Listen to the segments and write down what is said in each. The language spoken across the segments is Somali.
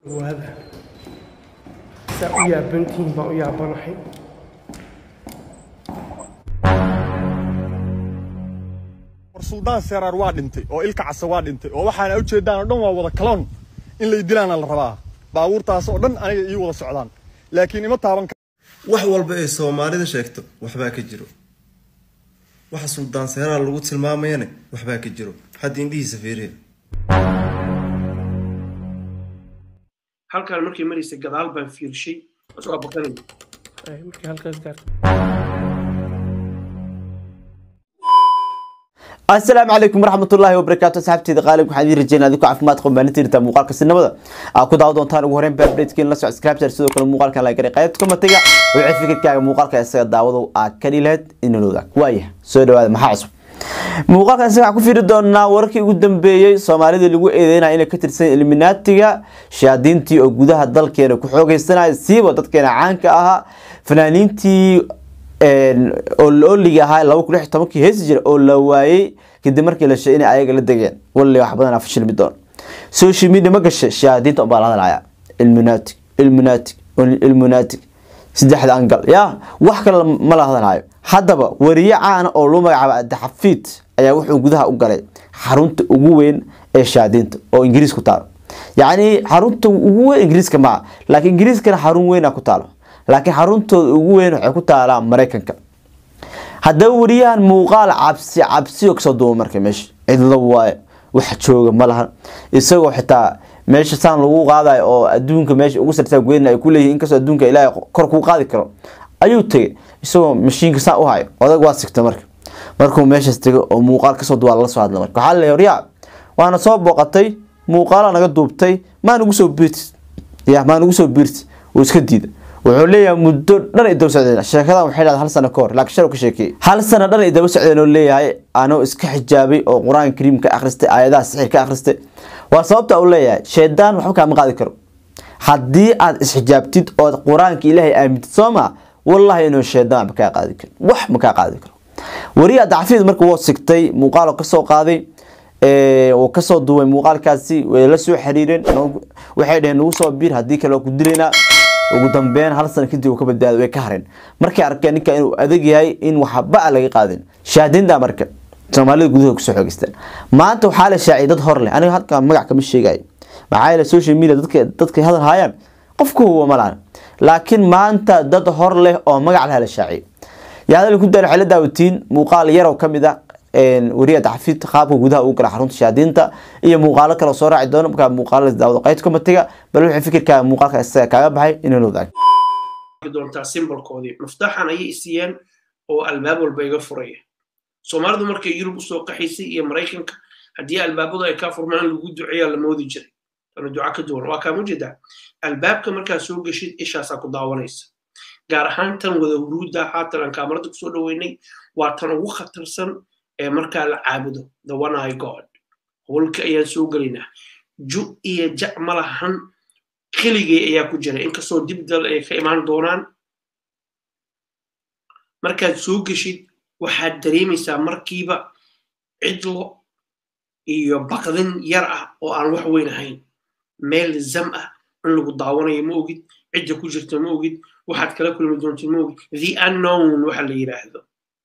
waada saa u yaabantihiin baan u yaabanahay war suldaan seeraar waa dhintay oo ilka casa waa dhintay oo waxaana ujeedaan oo dhan waa wada kaloon in lay dilaana la rabaa baabuurtaas oo dhan aniga ii wada socdaan laakiin ima taaban karo wax walba ay soomaalida sheegto waxbaa ka jiro waxa suldaan seeraar lagu tilmaamayana waxbaa ka jiro hadda indhihiisa fiiriya halkaan markay maraysay gadaal baan fiirshay waa baqanay Ay, markii halkaas gaarto asalaamu calaykum waraxmatullaahi wabarakaatu asxaabteeda qaalib waxaan idiin rajeynaa adinku caafimaad qaba maalintiinta muuqaalka sinimada aa ku daawa doontaan ugu horeyn baabdheedkiin la socod scripture sidoo kale muuqaalkan la garay qaybta komatiga wixii fikirkaaga muuqaalka isaga daawadow aa ka dhileed inalooda waaya soo dhawaada maxaa cusub muuqaalkan isaga waxaan ku fiiri doonaa wararkii ugu dambeeyey soomaalida lagu eedeynaya inay ka tirsan ilminaatiga shayaadiintii oo gudaha dalkeena ku xoogeysanaya siiba dadkeena caanka ahaa fanaaniintii oo laoliga ahaa laba kun lix tobankii heesi jira oo la waayey kadib markii la sheegay inay ayaga la degeen walle wax badan fashilmi doon social media ma gashay shayaadiinta unbaa la hadlaya ilminatic ilminatic ilminatic saddexda angal ya wax kale ma la hadlayo haddaba wariye caana oo loo magacaabo adaxafiid ayaa wuxuu gudaha u galay xarunta ugu weyn ee shayaadiinta oo ingiriis ku taalo yacni xarunta ugu weyn ingiriiska maa laakiin ingiriiskana xarun weyna ku taalo laakiin xaruntooda ugu weyn waxay ku taalaa maraykanka haddaba wariyahan muuqaal cabsi cabsiyo kasoo duuba marka meesha cidlo waaye wax jooga ma lahan isagoo xitaa meesha saan lagu qaadayo oo adduunka meesha ugu sartaa goyn ay kuleeyihin inkastoo adduunka ilaahay kor kuu qaadi karo ayuu tegay isagoo mashiinka saan u hayo odag waa sigta marka markuu meeshaas tego oo muuqaal kasoo duwaa lala soo hadla marka waxaa laleeyahay waryaa waana soo booqatay muuqaala naga duubtay maa nagu soo biirti ya maa nagu soo biirti wuu iska diida wuxuu leeyahay muddo dhan ay daba socdeen sheekadan waxay dhahday hal sano ka hor laakiin shal ka sheekeeyey hal sano dhan ay daba socdeen oo leeyahay anoo iska xijaabay oo qur-aanka kariim ka akhristay aayadaha sixir ka akhristay waa sababta uu leeyahay shaydaan waxba kaama qaadi karo haddii aad isxijaabtid ood qur-aanka ilaahay aamintid soo maa wallahi inuu shaydaan waxba kaa qaadi karo wax ma kaa qaadi karo wariya dacfiid marka wuu sigtay muuqaal kasoo qaaday wuu kasoo duubay muuqaalkaasi way la soo xiriireen waxay dhaheen nagu soo biir haddii kale waa ku dilaynaa ugu dambeyn hal sano kadib uu ka badbaado way ka hareen markay arkeen ninka inuu adag yahay in waxba laga qaadin shahaadiinta marka soomaalida gudaha kusoo xoogeystaan maanta waxaa la shaaciyay dad hor leh aniga halkaa magac kama sheegayo maxaa yeele social media dadka dadka hadal haayaan qofka huwa ma lahan laakiin maanta dad hor leh oo magac leh la shaaciyay yaa hadal ku daal waxay la daawatiin muuqaal yarow ka mid ah wariya taxfiid qaabka gudaha uu gala xarunta shaadiinta iyo muuqaalo kale soo raaci doono markaa muuqaalo daawado qaybta komatiga bal wixii fikirkaaga muuqaalka isaga kaaga baxay inuu nodaag doontaa simbolkoodii muftaxan ayay isiiyeen oo albaab walba iga furaya soomaalidu markay yurub usoo qaxaysay iyo maraykanka haddii albaabadu ay kaa furmaan lagu duceeyaa la moodi jiray tana duca ka duwan waa kaa mujeedaa albaabka markaa soo geshid ishaasaa ku daawanaysa gaar ahaan tan wada huruudda haatan aan kaamarada kusoo dhaweynay waa tan ugu khatarsan ee markaa la caabudo the one eye god howlka ayaan soo gelaynaa ju iyo jac ma lahan keligay ayaa ku jira inkastoo dibdal ay ka imaan doonaan markaad soo geshid waxaad dareemaysaa markiiba cidlo iyo baqdin yar ah oo aan wax weyn ahayn meel zam ah in lagu daawanayo ma ogid cidda ku jirta ma ogid waxaad kala kulmi doonta ma ogid the unknown waxa la yidhaahdo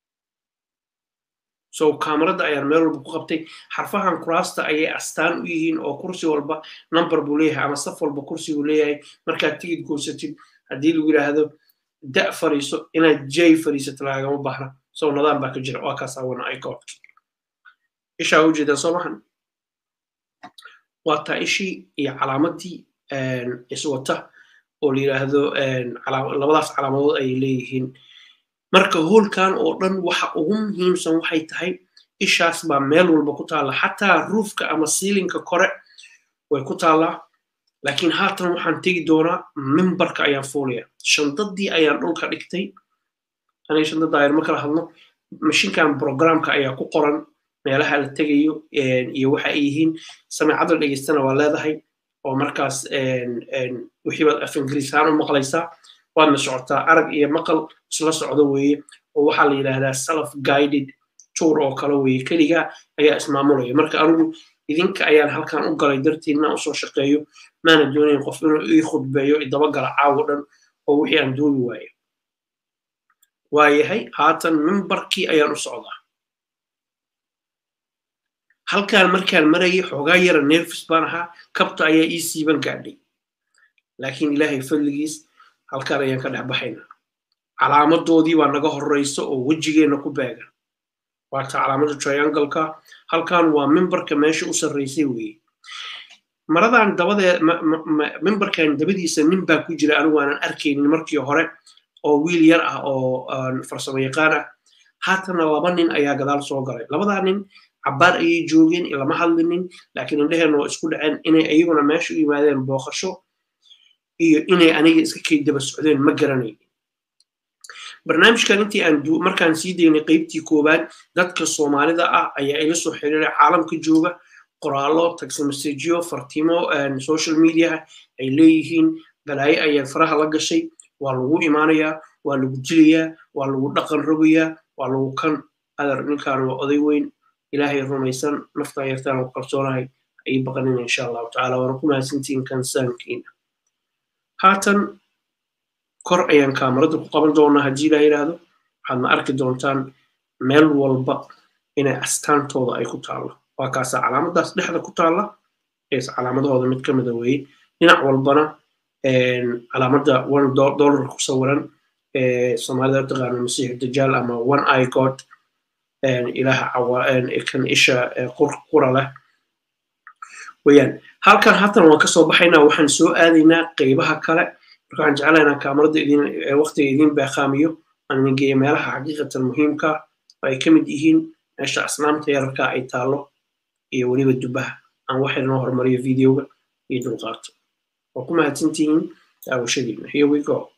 so kaamarada ayaan meel walba ku qabtay xarfahan kuraasta ayay astaan u yihiin oo kursi walba number buu leeyahay ama saf walba kursi buu leeyahay markaad tigid goosatid haddii lagu yidhaahdo da fariiso inaad jay fariisato lagama baahna so nadaan baa ka jira waa kaas awana icodki ishaa ujeedaan soo maxan waa taa ishii iyo calaamadii iswata oo la yidhaahdo labadaas calaamadood ayay leeyihiin marka hoolkan oo dhan waxa ugu muhiimsan waxay tahay ishaas baa meel walba ku taalla xataa ruufka ama siilinka kore way ku taallaa laakiin haatan waxaan tegi doonaa mimbarka ayaan fuulaya shandadii ayaan dhulka dhigtay aniga shandada ayaan ma kala hadno mashinkan programka ayaa ku qoran meelaha la tegayo iyo waxa ay yihiin samecada dhegeystana waa leedahay oo markaas wixiibaad af ingiriisaan u maqlaysaa waadna socotaa arag iyo maqal isla socdo weeye oo waxaa la yidhaahdaa self guided tour oo kale weeye keligaa ayaa ismaamulaya marka anigu idinka ayaan halkan u galay dartiin inaan usoo shaqeeyo maana doonayn qof inuu ii khudbeeyo idabagala caawo dhan oo wixii aan duubi waayo waayahay haatan mimbarkii ayaan u socdaa halkaan markaan marayay xoogaa yara nerfis baan ahaa kabta ayaa ii siiban gaadhay laakiin ilaahay fadligiis halkaan ayaan ka dhex baxaynaa calaamadoodii baa naga horreysa oo wejigeenna ku beegan waata calaamada triangleka halkan waa mimbarka meesha u sarreysay weeye maradan dabadee mimbarkan dabadiisa nin baa ku jira anigu aanan arkaynin markii hore oo wiil yar ah oo farsamo yaqaan ah haatana laba nin ayaa gadaal soo galay labadaa nin cabbaar ayay joogeen lama hadlinin laakiin indheheenna waa isku dhaceen inay ayaguna meesha u yimaadeen booqasho iyo inay aniga iska kay daba socdeen ma garanaynin barnaamijkan intii aan markaan sii daynay qeybtii koowaad dadka soomaalida ah ayaa ila soo xiriiray caalamka jooga qoraallo taximessageyo fartimo social media ay leeyihiin balaayo ayaa faraha la gashay waa lagu imaanayaa waa lagu dilayaa waa lagu dhaqan rogayaa waa lagu kan adar ninkaan waa oday weyn ilaahay rumaysan naftaan yartaan ku kalsoonahay ay baqanin insha allahu tacaala waana ku mahadsantihiin kansaankiina haatan kor ayaan kaamarada ku qaban doonaa haddii la yidhaahdo waxaadna arki doontaan meel walba inay astaantooda ay ku taallo waa kaasaa calaamadaas dhexda ku taalla ees calaamadahooda mid ka mida weeye dhinac walbana calaamadda one dollar ku sawiran soomaalida taqaano masiix dajaal ama one eye god ilaha kan isha qura leh weyaan halkan haatan waan kasoo baxaynaa waxaan soo aadaynaa qeybaha kale marka waxaan jeclaynaa kaamarada idin waqtiga idin baaqaamiyo aan idin geeya meelaha xaqiiqatan muhiimka oo ay ka mid yihiin meesha asnaamta yararka ay taallo iyo weliba dubaha aan waxay noo horumariyo videoga iyo dulqaato waa ku mahadsantihiin daawashadiina here we go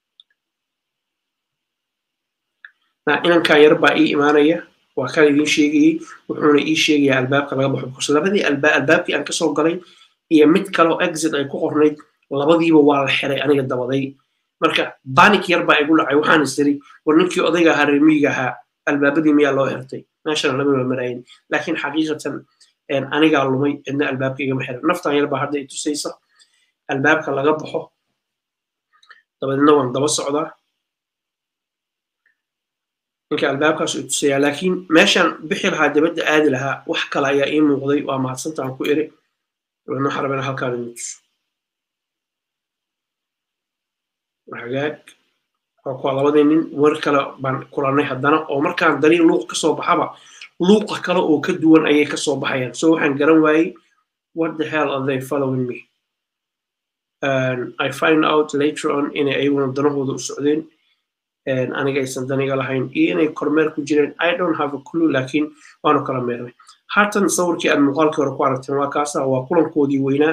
inankan yar baa ii imaanaya waa kan idin sheegayey wuxuuna ii sheegayaa albaabka laga baxo because labadii albaabkii aan kasoo galay iyo mid kaleo exit ay ku qornayd labadiiba waa la xiray aniga dabaday marka banik yar baa igu dhacay waxaan isiri war ninkii odayga ahaa reemiyiga ahaa albaabadii miyaa loo xirtay meeshana lama marayin laakiin xaqiiqatan anigaa lumay cidna albaabka igama xiran naftan yar baa hadda i tusaysa albaabka laga baxo dabadeedna waan daba socdaa ninka albaabkaas u tusayaa laakiin meeshaan bixi lahaa dabadda aadi lahaa wax kale ayaa ii muuqday waa mahadsantaan ku iri dabeedna waxaan rabaa halkaan idin tuso hagaag waa kuwa labadii nin war kale baan kulannay haddana oo markaan dariiq luuq kasoo baxaba luuqa kale oo ka duwan ayay kasoo baxayaan so waxaan garan waayey what the hell are they following me and i find out later on inay ayaguna danahooda u socdeen aniga aysan daniga lahayn iyo inay kormeer ku jireen i don't have a clue laakiin waanu kala meernay haatan sawirkii aad muuqaalkii hore ku aragteen waa kaasa waa kulankoodii weynaa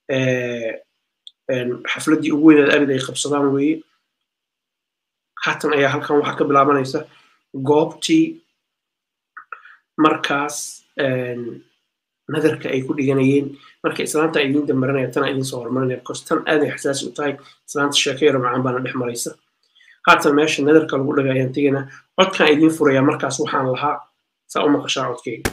xafladdii ugu weynaad arid ay qabsadaan weeye haatan ayaa halkan waxaa ka bilaabanaysa goobtii markaas nadarka ay ku dhiganayeen marka islaanta idin dambaranaya tana idin soo hormarinaya because tan aaday xasaasi u tahay islaanta sheekayaro macaan baana dhex maraysa haatan meesha nadarka lagu dhagay ayaan tegaynaa codkaan idiin furayaa markaas waxaan lahaa saa u maqashaa codkayga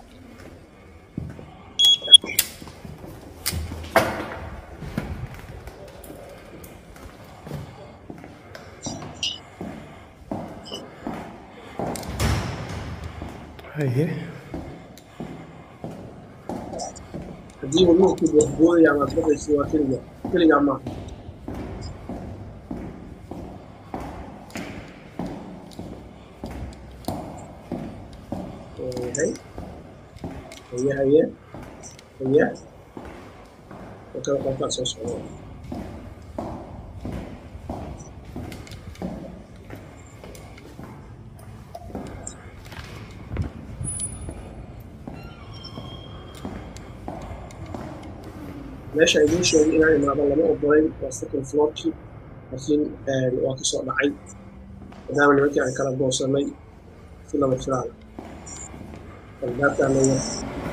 haye haddii wadnuhu ku boodaya amaad baqaysa waa keliga keligaa maaha هي هي هي هي وكذا قطع صوص meesha idiin sheegay inaan imaado lama ogolayn waa second floorkii laakiin waa kasoo dhacay maadaama nimankii aan kala goosanay si lama filaan albaabkaan leeyahay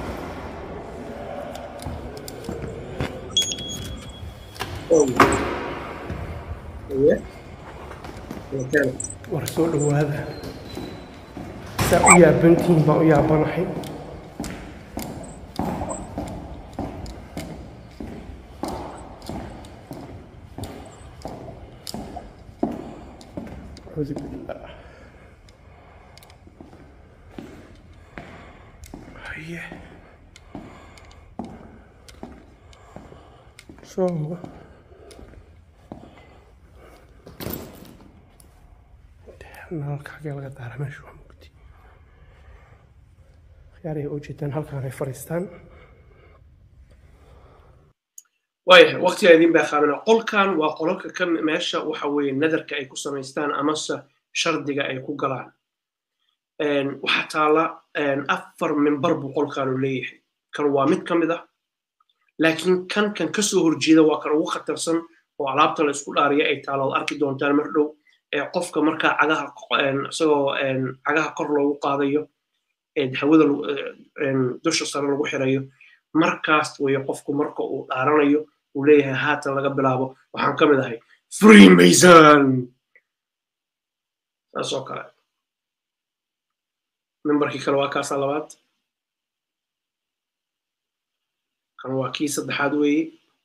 iye keena war soo dhowaada saa u yaabantihiin baa u yaabanahay أعوذ بالله هيا شو nalka xagee laga daara meesha waa mugdi khiyaarihii u jeedaan halkaan ay fadhiistaan waayahay waqtigaa idin baa qaabina qolkan waa qolalka ka meesha waxa weeye nadarka ay ku samaystaan amase shardiga ay ku galaan waxaa taala afar mimbar buu qolkaanu leeyahay kan waa mid ka mid ah laakiin kan kan ka soo horjeeda waa kan ugu khatarsan oo alaabta la isku dhaariya ay taalo ad arki doontaan mar dhow ee qofka markaa cagaha isagoo cagaha kor loogu qaadayo hawada dusha sare lagu xirayo markaas weeye qofku marka uu dhaaranayo uu leeyahay haatan laga bilaabo waxaan ka mid ahay freemason saas oo kale membarkii kale waa kaasaa labaad kan waa kii saddexaad weeye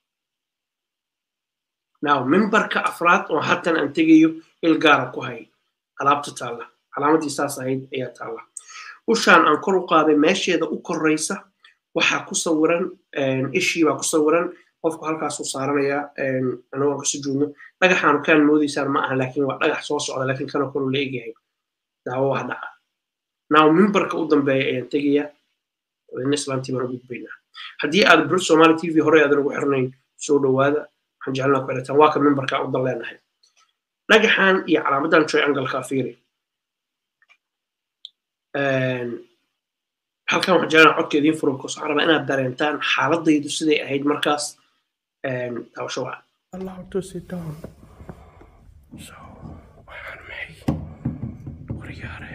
now membarka afraad oo hatan aan tegayo il gaara ku hay alaabta taalla calaamadii saas ahayd ayaa taalla ushaan aan kor u qaaday meesheeda u koraysa waxaa ku sawiran ishii baa ku sawiran qofku halkaasuu saaranayaa anagoo ka sujuudno dhagaxaanu kaan moodaysaan ma aha laakiin waa dhagax soo socda laakiin kanoo kaluu la egyahay daawo wax dhaca now mimbarka u dambeeya ayaan tegayaa wadina islaantii baan u gudbaynaa haddii aad brit somali t v hore aadan ugu xirnayn soo dhowaada waxaan jecelnaa ku xirataan waa ka mimbarka u dan leenahay dhagaxan iyo calaamadan triangle-ka fiiri halkan waxaan jecelnaa codka idiin furo because waxaan rabaa inaad dareentaan xaaladaydu siday ahayd markaas daawasho wacan allow to sit down so waxaan maxay waryaare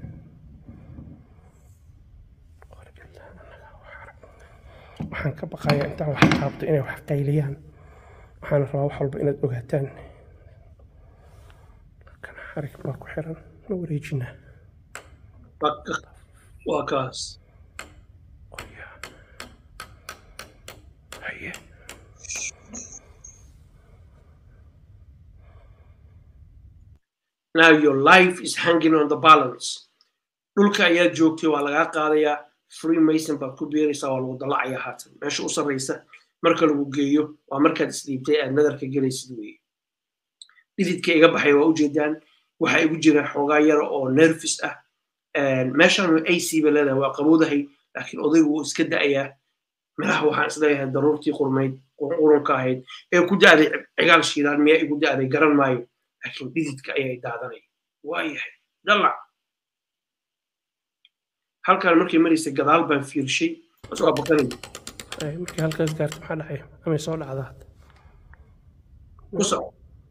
waxaan ka baqayaa intaan wax taabto inay wax qayliyaan waxaan rabaa wax walba inaad ogaataan kan xarig baa ku xiran ma wareejinaa waa kaas qoryaa haye now your life is hanging on the balance dhulka ayaad joogtay waa lagaa qaadayaa freemason baad ku beeraysaa waa lagu dalacayaa haatan meesha u sarraysa marka lagu geeyo waa markaad isdhiibtay aad nadarka gelaysid weeye dhididka iga baxay waa ujeedaan waxaa igu jira xoogaa yara oo nervis ah meeshan ac ba leedahay waa qabowdahay laakiin odaygu wuu iska da'ayaa meelaha waxaan isleeyahay daruurtii qurmayd qurunka ahayd ee ku da'day cigaal shiidaan miyaa igu da'day garan maayo laakiin dhididka ayay daadanay waayahay dalac halkaan markay maraysay gadaal baan fiirshay waa baqanay markii halkaas gaarto maxaa dhacay amay soo dhacdaa ku soco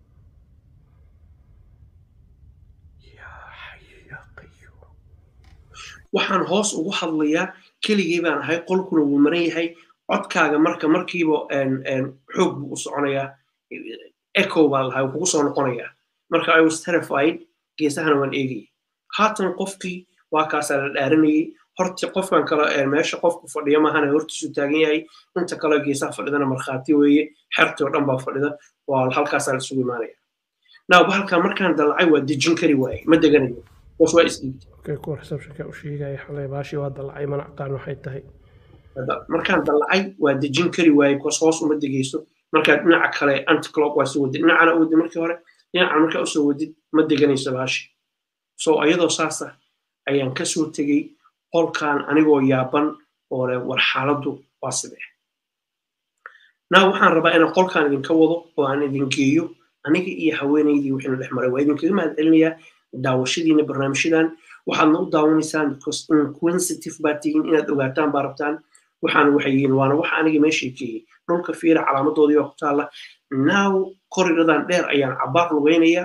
yaa xayo yaa qayuum waxaan hoos ugu hadlayaa keligii baan ahay qolkuna wuu maran yahay codkaaga marka markiiba xoog buu u soconayaa echo baa lahaa kugu soo noqonayaa marka i was terrified geesahana waan eegayay haatan qofkii waa kaasaa la dhaaranayay horti qofkan kale meesha qofku fadhiya maahana hortiisu taagan yahay inta kale geesaha fadhidana markhaati weeye xertii oo dhan baa fadhida waa halkaasaa la isugu imaanaya now bahalkan markaan dalacay waa dejin kari waaye ma deganayo hoos waa isdhiibtay okay kuwa receptionka u sheegaya xalay baashii waa dalacay mana aqaan waxay tahay markaan dalacay waa dejin kari waaye kuwaas hoos uma degayso markaad dhinaca kale anticlockwise u wadid dhinacana u wadid markii hore dhinacana markaa usoo wadid ma deganayso baashi so iyadoo saasa ayaan kasoo tegey qolkan anigoo yaaban oo leh war xaaladdu waa sidee naa waxaan rabaa inaan qolkan idinka wado oo aan idin geeyo aniga iyo haweenaydii wixii na dhex maray waa idinkaga mahad celinayaa daawashadiina barnaamijyadan waxaadna u daawanaysaan because inquisitive baa tihiin inaad ogaataan baa rabtaan waxaan waxay yihiin waana waxa aniga meeshii keeyey dhulka fiira calaamadoodii baa ku taalla now koridhadan dheer ayaan cabaar lugaynayaa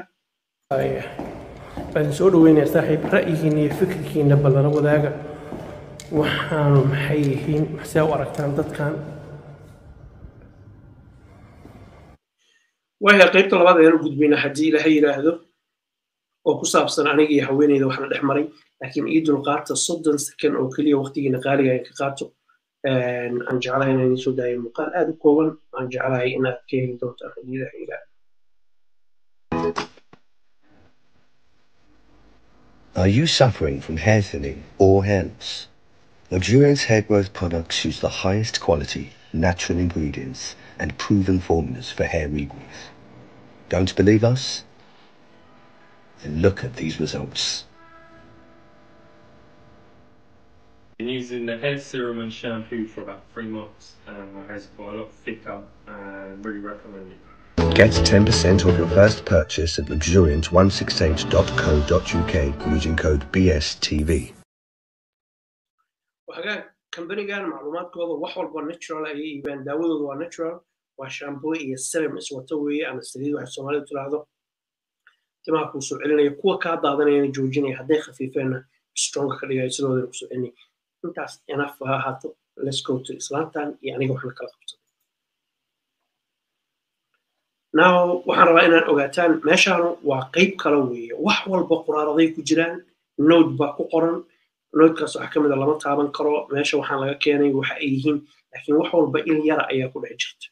baan soo dhaweynayaa saaxiib ra'yigiina iyo fikirkiina ballala wadaaga waxaanu maxay yihiin maxsee u aragtaan dadkan waayahay qaybta labaad ayaan u gudbaynaa haddii ilaahay yidhaahdo oo ku saabsan aniga iyo haweeneyda waxna dhex maray laakiin ii dulqaata soddon second oo keliya waqtigiina qaaliga aan ka qaato aan jeclahay inaan idiin soo daayo muuqaal aad u kooban aan jeclahay inaad ka heli doontaan haddii ilaahay yidhaahdo Are you suffering from hair thinning or hair loss? Luxuriance hair growth products use the highest quality, natural ingredients and proven formulas for hair regrowth. Don't believe us? Then look at these results. Been using the hair serum and shampoo for about three months, and my hair's got a lot thicker and really recommend it. Get 10% off your first purchase at luxuriant168.co.uk using code BSTV. وحاجات كمبانيgan macluumaadkooda wax walba natural ayay iibaan daawadooda waa natural waa shampoo iyo serum iswato weeye ama saliid waxay soomaalidu tiraahdo timaha kuu soo celinaya kuwa kaa daadanayana joojinaya hadday khafiifeenna stronga ka dhigaya sidoodana kusoo celinaya intaas enough ha ahaato let's go to islaantan iyo aniga waxna kala qabsaday now waxaan rabaa inaan ogaataan meeshaanu waa qeyb kale weeye wax walba quraaraday ku jiraan node baa ku qoran nodekaas waxaa ka mid a lama taaban karo meesha waxaan laga keenay waxa ay yihiin laakiin wax walba il yara ayaa ku dhex jirta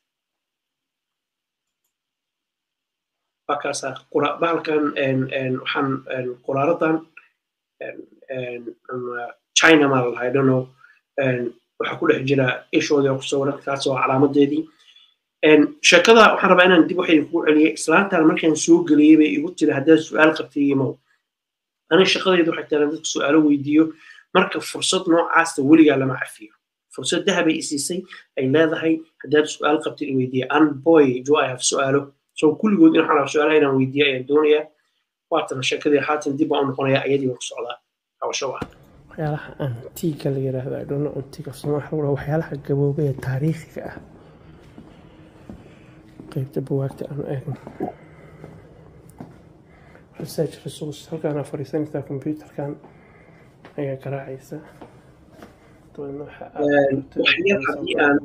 markaasaa qura- bahalkan waxaan quraaradan china maa lalahay dono waxaa ku dhex jira ishoodii oo ku sawiran taas waa calaamadeedii sheekada waxaan rabaa inaan dib wax idinkugu celiyo islaantan markaan soo geliyey bay igu tiri haddaad su-aal qabtay imow aniga shaqadaydu waxay tahay dadka su-aalo weydiiyo marka fursad noocaasta weligaa lama cafiyo fursad dahabay isiisay ay leedahay haddaad su-aal qabtay i weydiiya an boy do i have su-aalo so kulligood in waxaan rabaa su-aalaha inaan weydiiya ayaan doonayaa waatan sheekadii haatan dib baan u noqonayaa ayadii baan ku socdaa hawsho waa waxyaalaha antiga la yiraahdo I don't know antiga af Soomaali waxa lagu dhahaa waxyaalaha gabooba ee taariikhiga ah qaybta buwaagta aan eegno research resource halkaan aad fadhiisanaysaa computerkan ayaa garaacaysa dabeedna waxa aad waxyar haddii aan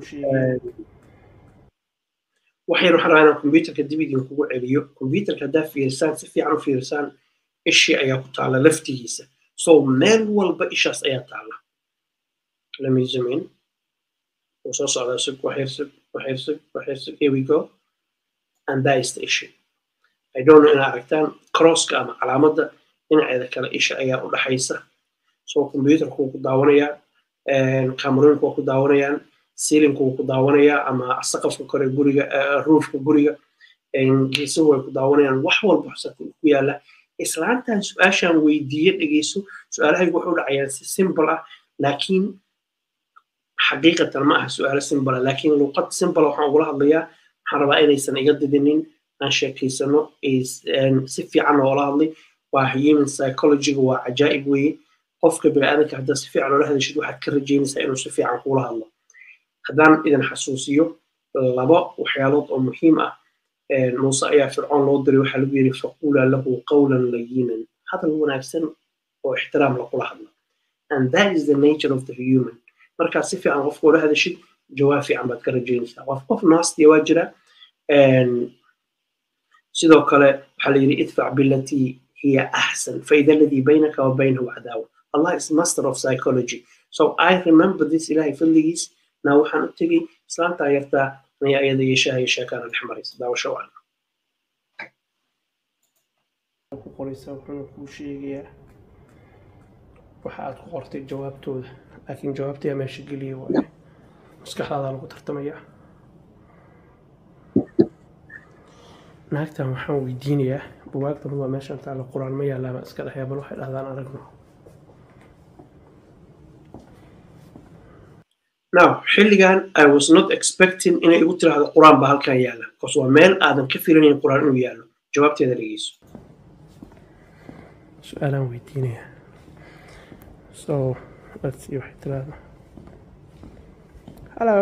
waxyar waxaan rabaa inaan computerka dib idinkugu celiyo computerka haddaa fiirisaan si fiican u fiirisaan ishii ayaa ku taala laftigiisa so meel walba ishaas ayaa taala lemme zoom in wuu soo socdaa sug waxyar sug waxyar sug waxyar sug here we go and that is the issue I don't know inaad aragtaan crosska ama calaamadda dhinaceeda kale isha ayaa u dhaxaysa so computerka wuu ku daawanayaa kamerooyinku waa ku daawanayaan sealinku wuu ku daawanayaa ama saqafka kore guriga roofka guriga geesuhu way ku daawanayaan wax walba ku yaala islaantan su-aashaan weydiiye dhegeyso su-aalahaygu wuxuu dhacayaan si simple ah laakiin xaqiiqatan ma aha su-aalo simple ah laakiin luqad simple waxaan ugula hadlayaa waxaan rabaa inaysan iga didinin aan sheekaysano si fiican oola hadlay waa human psychologyga waa cajaa'ib weeye qofka biniaadanka haddaad si fiican oola hadashid waxaad ka rajaynaysaa inuu si fiican kuula hadlo haddaan idin xasuusiyo laba waxyaalood oo muhiim ah muuse ayaa fircoon loo diray waxaa lagu yidhi faquula lahu qawlan layinan hadal wanaagsan oo ixtiraam lagula hadlo and that is the nature of the human markaad si fiican qofka oola hadashid jawaab fiican baad ka rajaynaysaa qof qof naastiya waa jira sidoo kale waxaa la yidhi idfac bilatii hiya axsan faida aladii baynaka wa baynahu cadaawa allah is master of psychology so i remember this ilahay fadligiis naa waxaan u tegey islaantaa yartaa inay ayada yeeshaha iyo sheekaana dhex maraysa daawasho wacan ku qoraysa wuxuuna kuu sheegayaa waxa aad ku qortay jawaabtooda laakiin jawaabtayaa meesha geliya waaye maskaxdaadaa lagu tartamayaa naagtan waxaan weydiinayaa buwaagtan waa meeshan taala qur-aan ma yaalaama iska dhexyaa bal waxay dhahdaan aragno now xilligan i was not expecting inay igu tiraahdo qur-aan baa halkan yaala bcause waa meel aadan ka filanayn qur-aan inuu yaallo jawaabteeda dhegeyso su-aalaan weydiinayaa so let's see waxay tiraahdo hello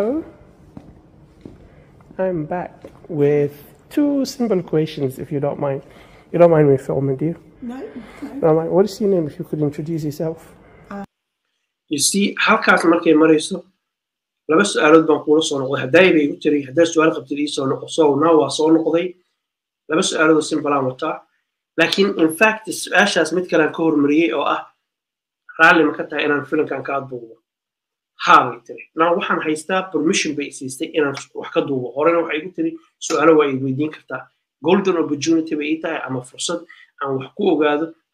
i'm back with two simple questions if you don't mind. You don't mind me filming, do you? No, No, mind. What is your name if you could introduce yourself? you see halkaas markay marayso laba su-aalood baan kuula soo noqday haddaay bay igu tiri haddaa su-aal qabtid ii soo noqo so now waa soo noqday laba su-aalood oo simbalaan wataa laakiin in fact su-aashaas mid kalean ka hormariyey oo ah raalli ma ka tahay inaan filimkan ka adduubo haa bay tiri now waxaan haystaa permission bay isiistay inaan wax ka duubo horena waxay igu tiri su-aalo waa id weydiin kartaa golden opportunity bay ii tahay ama fursad aan wax ku ogaado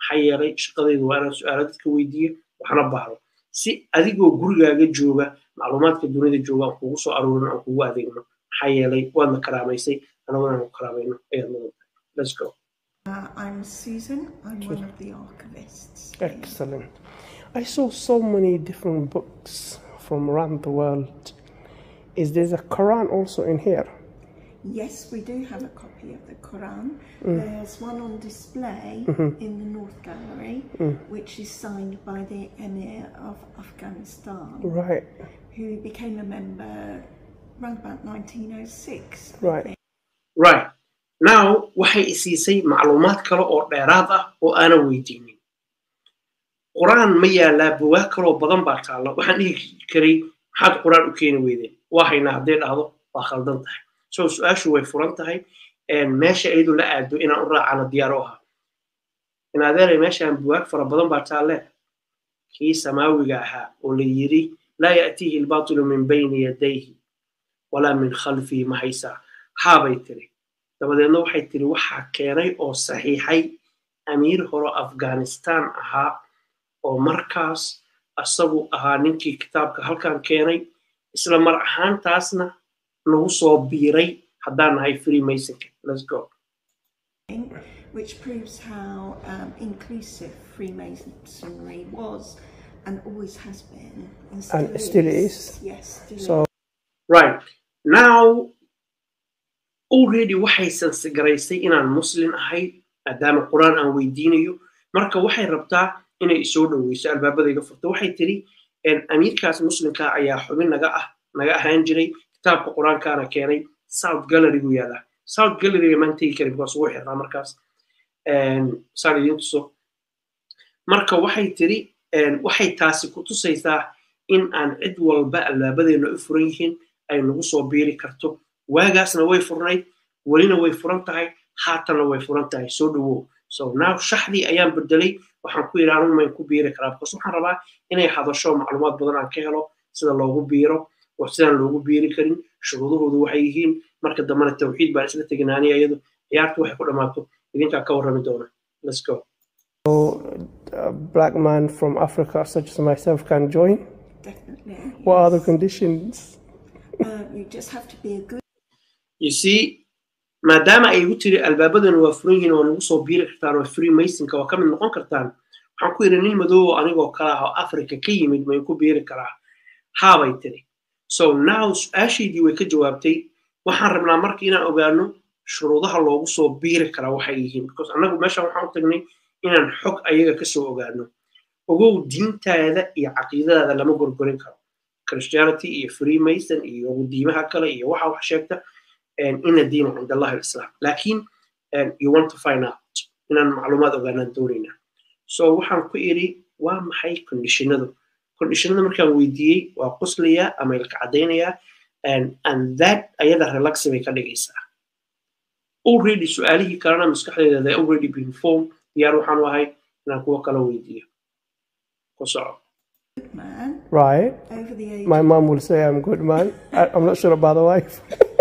maxaa yeelay shaqadaydu waa inaan su-aalo dadka weydiiyo waxna baaro si adigoo gurigaaga jooga macluumaadka dunida jooga aan kugu soo aroorin aan kugu adeegno maxaa yeelay waadna karaamaysay anaguna aan ku karaamayno ayaad mudan tahay let's go Uh, I'm Susan. I'm one of the archivists. Excellent. I saw so many different books from around the world. Is there a Quran also in here? Yes, we do have a copy of the Quran. There's one on display in the North Gallery, which is signed by the Emir of Afghanistan, Right, who became a member around about 1906. I right. think. right now waxay isiisay macluumaad kale oo dheeraad ah oo aanan weydiinin qur-aan ma yaalaa buwaag kaloo badan baa taalla waxaan dhihi karay maxaad qur-aan u keeni weydeen waa haynaa hadday dhahdo waa khaldan tahay so su-aashu way furan tahay meesha iyadu la aado inaan u raacana diyaar u ahaa in adeeray meeshaan buwaag fara badan baa taalle kii samaawiga ahaa oo la yiri laa ya'tiihi albaatilu min bayni yadayhi walaa min khalfihi ma haysaa haabay tiri dabadeedna waxay tiri waxaa keenay oo saxiixay amiir hore afghanistan ahaa oo markaas asagu ahaa ninkii kitaabka halkan keenay isla mar ahaantaasna nagu soo biiray haddaan nahay freemasonka let's go which proves how um, inclusive Freemasonry was and always has been. And still, And still is. Yes, still So right now already waxay sansagaraysay inaan muslim ahay maadaama qur-aan aan weydiinayo marka waxay rabtaa inay isoo dhoweyso albaabadayga furto waxay tiri amiirkaas muslimka ayaa xubin naga ah naga ahaan jiray kitaabka qur-aankaana keenay south gallerygu yaala south galleryga maan tegi karin because wuu xirnaa markaas saan idiin tuso marka waxay tiri waxay taasi ku tusaysaa in aan cid walba albaabadeena u furan yihiin ay nagu soo biiri karto waagaasna way furnayd welina way furan tahay haatanna way furan tahay soo dhowow so now shaxdii ayaan bedelay waxaan ku yidhi anigu mayn ku biiri karaa because waxaan rabaa inay hadasho macluumaad badan aan ka helo sida loogu biiro wax sidaan loogu biiri karin shuruudahoodu waxay yihiin marka dambena tawxiid baan isla teginaaniya iyadu ciyaartu waxay ku dhammaato idinkaa ka warrami doona let's go a black man from Africa such as myself can join. definitely. What are the yes. conditions? Uh, you just have to be a good you see maadaama ay igu tiri albaabadana waa furan yihiin waa nagu soo biiri kartaan oo free masonka waa ka mid noqon kartaan waxaan ku yidhi nin madow oo anigoo kale ah oo africa ka yimid may ku biiri karaa haabay tiri so now su-aashaydii way ka jawaabtay waxaan rabnaa marka inaan ogaano shuruudaha loogu soo biiri karaa waxay yihiin because annagu meeshan waxaan u tagnay inaan xog ayaga kasoo ogaano ogow diintaada iyo caqiidadaada lama gorgorin karo christianity iyo freemason iyo diimaha kale iyo waxa wax sheegta ina diina cind allahi alislam lakin you want to find out inaan macluumaad ogaanaan doonayna so waxaan ku iri waa maxay conditionadu conditionada markaan weydiiyey waa qoslayaa ama ilka caddaynayaa and that ayada relaxi bay ka dhigaysaa already su-aalihii kalena maskaxdeeda they already been formed diyaar waxaan u ahay inaan kuwo kala weydiiyo ku soco man Right. over the age My mom will say I'm good man. I, I'm not sure about the wife.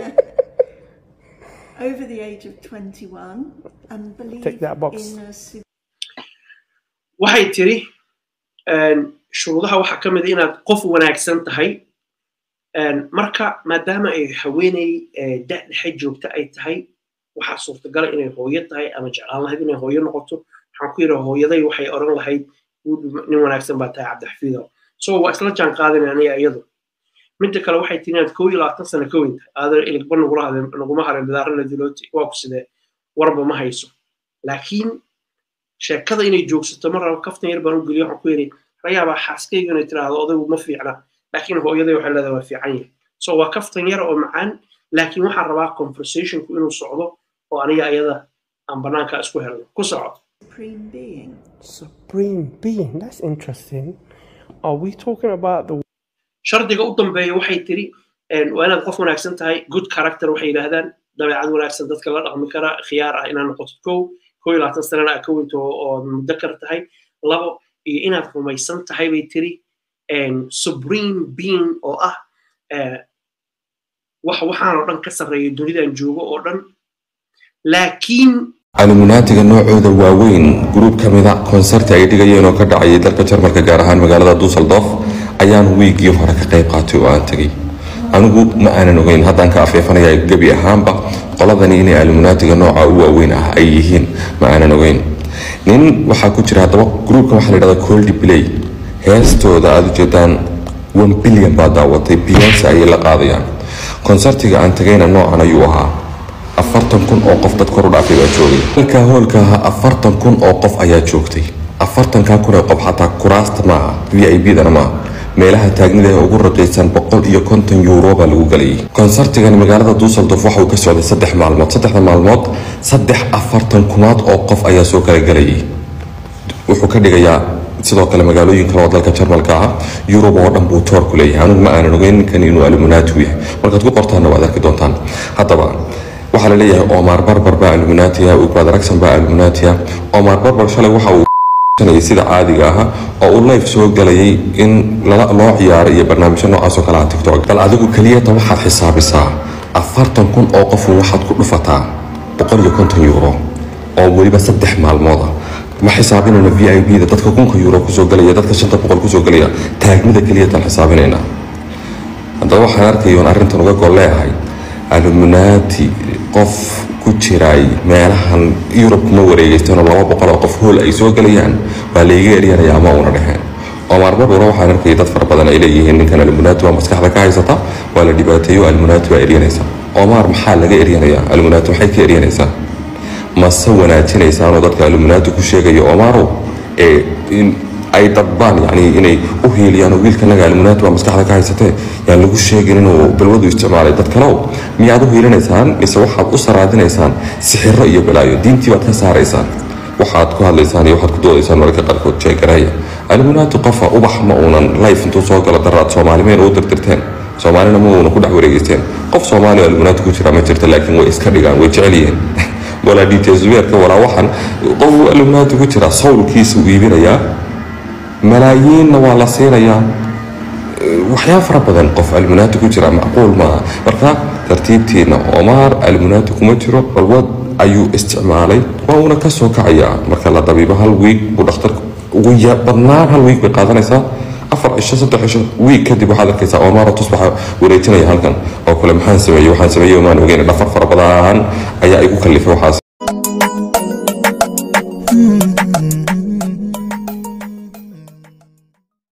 over the age of 21 and believe Take that box. in a civ- waxay tiri shuruudaha waxaa ka mid a inaad qof wanaagsan tahay marka maadaama ay haweeney da dhexe joogta ay tahay waxaa suurtagala inay hooyo tahay ama jeclaan lahayd inay hooyo noqoto waxaan ku yidhi hooyaday waxay oran lahayd nin wanaagsan baa tahay cabdixafiido so waa isla jaan qaadin aniga iyadu midda kale waxay tiri inaad koo iyo labaatan sano ka weyn tahay aadan iligba nagula hadeen naguma harin bidaaro la dilooti waa ku sidee warba ma hayso laakiin sheekada inay joogsato mar raba kaftan yar baan u geliyo waxaan ku yidhi rayaabaa xaaskayga inay tiraahdo odaygu ma fiicna laakiin hooyaday waxay leedahay waa fiican yahay so waa kaftan yar oo macaan laakiin waxaan rabaa conversationku inuu socdo oo aniga ayada aan banaanka isku helno ku soco supreme being. Supreme being. That's interesting. Are we talking about the shardiga u dambeeya waxay tiri waa inaad qof wanaagsan tahay good character waxay yidhaahdaan dabeecad wanaagsan dadka la dhaqmi kara khiyaar ah inaad noqotid kow kow iyo labaatan sanana aad ka weynto oo mudakar tahay labo iyo inaad rumaysan tahay bay tiri supreme being oo ah wax waxaan oo dhan ka sarreeya dunidan joogo oo dhan laakiin aluminaatiga noocooda waaweyn gruub ka mida konsarti ay dhigayeen oo ka dhacayay dalka jarmalka gaar ahaan magaalada dusseldorf ayaan wiigii hore ka qayb qaatay oo aan tegay anigu ma aanan ogeyn haddaan ka afeefanaya gebi ahaanba qoladani inay aluminaatiga nooca u waaweyn ah ay yihiin ma aanan ogeyn nin waxaa ku jira haddaba gruubkan waxaa la yidhahdaa coldi play heestooda aada ujeedaan one billion baa daawatay beyonce ayay la qaadayaan konsartiga aan tagayna noocan ayuu ahaa afartan kun oo qof dad kor u dhaafay baa joogay halkaa hoolka ahaa afartan kun oo qof ayaa joogtay afartankaa kun oo qof xataa kuraasta maaha v i b dana maaha meelaha taagnida ee ugu raqiisan boqol iyo konton yuuro baa lagu galayay konsartigan magaalada dusseldorf waxa uu ka socday saddex maalmood saddexda maalmood saddex afartan kunaad oo qof ayaa soo kala galayay wuxuu ka dhigayaa sidoo kale magaalooyin kale oo dalka jarmalka ah yurub oo dhan buu toor ku leeyahay anigu ma aanan ogeyn ninkan inuu aluminaati u yahay markaad ku qortaanna waad arki doontaan haddaba waxaa la leeyahay omar barbar baa aluminatia ugbad ragsan baa aluminatia omar barbar shalay waxa uu sida caadiga ah oo uu life soo galayay in loo ciyaaro iyo barnaamijyo noocaas oo kale ah tiktok bal adigu keliyata waxaad xisaabisaa afartan kun oo qofun waxaad ku dhufataa boqol iyo konton euro oo weliba saddex maalmood ah ma xisaabinayna v i b da dadka kunka euro kusoo galaya dadka shanta boqol kusoo galaya taagmida keliyataan xisaabinaynaa haddaba waxaan arkayoon arrintan uga gol leeyahay aluminaati qof ku jiray meelahan yurub kuma wareegeystanoo laba boqol oo qof hool ay soo galayaan waa layga eryanaya ama una dheheen omar barbaro waxaan arkayay dad fara badan ay leeyihiin ninkan aluminaati waa maskaxda ka haysata waa la dhibaateeyo aluminaati waa eryanaysa omar maxaa laga eryanayaa aluminaati maxay ka eryanaysaa mase wanaajinaysaanoo dadka aluminaati ku sheegaya omarow ee ay dadbaan yani inay u hiiliyaan oo wiilkanaga aluminaati waa maskaxda ka haysatee yaan lagu sheegin inuu balwadu isticmaalay dad kalew miyaad u hiilinaysaan mise waxaad u saraadinaysaan sixiro iyo balaayo diintii baad ka saaraysaan waxaad ku hadlaysaan iyo waxaad ku doodaysaan mararka qaarkood jeegaraya aluminaati qofa ubax ma uunan life intuu soo galo daraad soomaalimeyn u dirdirteen soomaalina ma uuna ku dhex wareegeysteen qof soomaaliya aluminaati ku jira ma jirta laakiin way iska dhigaan way jecel yihiin walaa detailsweerka walaa waxan qof aluminaati ku jira sawlkiisa uu iibinayaa malaayiinna waa la siinayaa waxyaaba fara badan qof almunaati ku jira macquul maaha marka tartiibtiina omar almunaati kuma jiro balwad ayuu isticmaalay waa uuna ka soo kacayaa marka la dabiibo hal wiig uu dhakhtarka ugu badnaan hal wiig bay qaadanaysaa afar cisho saddex cisho wiig kadib waxaad arkaysaa omar tus waxaa wareejinaya halkan oo kale maxaan sameeyey waxaan sameeyey maan ogeyn dhafar fara badan ayaa igu kallifay waxaas